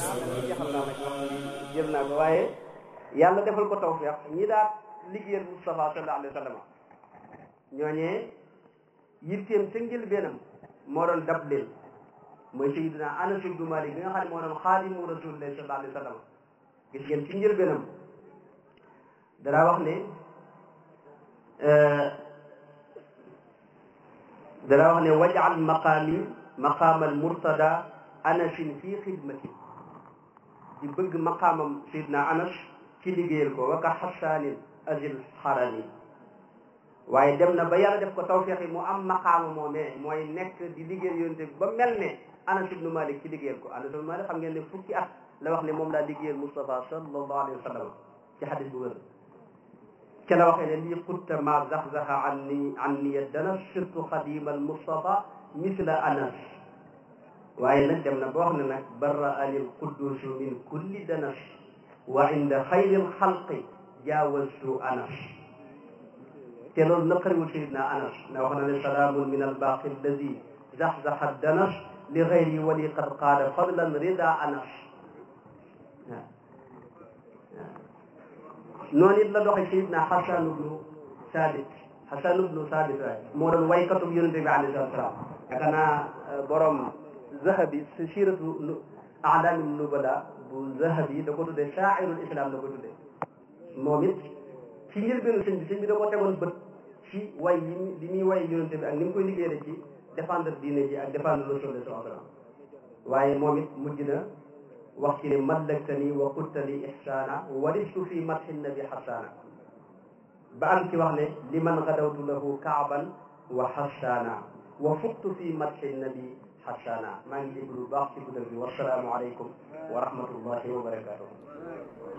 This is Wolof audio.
jeexal naa nag wax ji jël naa ko waaye yàlla defal ko tawfiq ñi daal liggéeyal Moustapha sallallahu alayhi wa sallam ñooñee yitteem ca njëlbeenam moo doon dab leen mooy Sayyidina Anas ibnu Malik bi nga xam ne moo doon xaadimu rasulillahi sallallahu alayhi wa sallam gis ngeen ci njëlbeenam dara wax ne dara wax ne wajal maqaami maqaamal murtada anasin fii xidmati di bëgg maqaamam Sayyidina Anas ci liggéeyal ko waka xasaanin azil xarani waaye dem na ba yàlla def ko tawfeex yi mu am maqaama moomee mooy nekk di liggéeyal yonte bi ba mel ne Anas ibnu Malik ci liggéeyal ko Anas ibnu Malik xam ngeen ne fukki at la wax ne moom laa liggéeyal Moustapha sallallahu alayhi wa sallam ci xadis bu wér ca la waxee ne lii xutta ma zaxzaxa an ni an niya dana surtout xadima al Moustapha misla Anas waaye nag dem na ba wax ne nag barra anil quddusu min kulli danas wa inda xayril xalqi jaawastu Anas te loolu naqariwul sayidna Anas na wax na ne salaamun min albaqi alladi zaxzaxa danas li xayri wali qad qaada fadlan rida Anas waaw noonu it la doxee sayidna Xasan ibnu Saabit Xasan ibnu Saabit waaye moo doon waykatub yonente bi alayhi salaatu salaam yaakaar naa borom zahabi si siiratu alaami nubala bu zahabi da ko tuddee shaairul islam da ko tuddee moom it ci njëlbeenu sëñ bi sëñ bi da ko tegoon bët ci way yi li muy way yonente bi ak ni mu koy liggéeyee ci défendre diine ji ak défendre rasul sallallahu alayhi wasallam waaye moom it mujj na wax ci ne mallaktani wa quttali ihsaana waristu fi madhi nabi xasaana ba am ci wax ne liman gadawtu lahu kaaban wa xasaana wa fuqtu fi madhi nabi xasaana maa ngi déglu lu baax ci guddal bi wasalaamu aleykum wa rahmatullahi wa barakatuh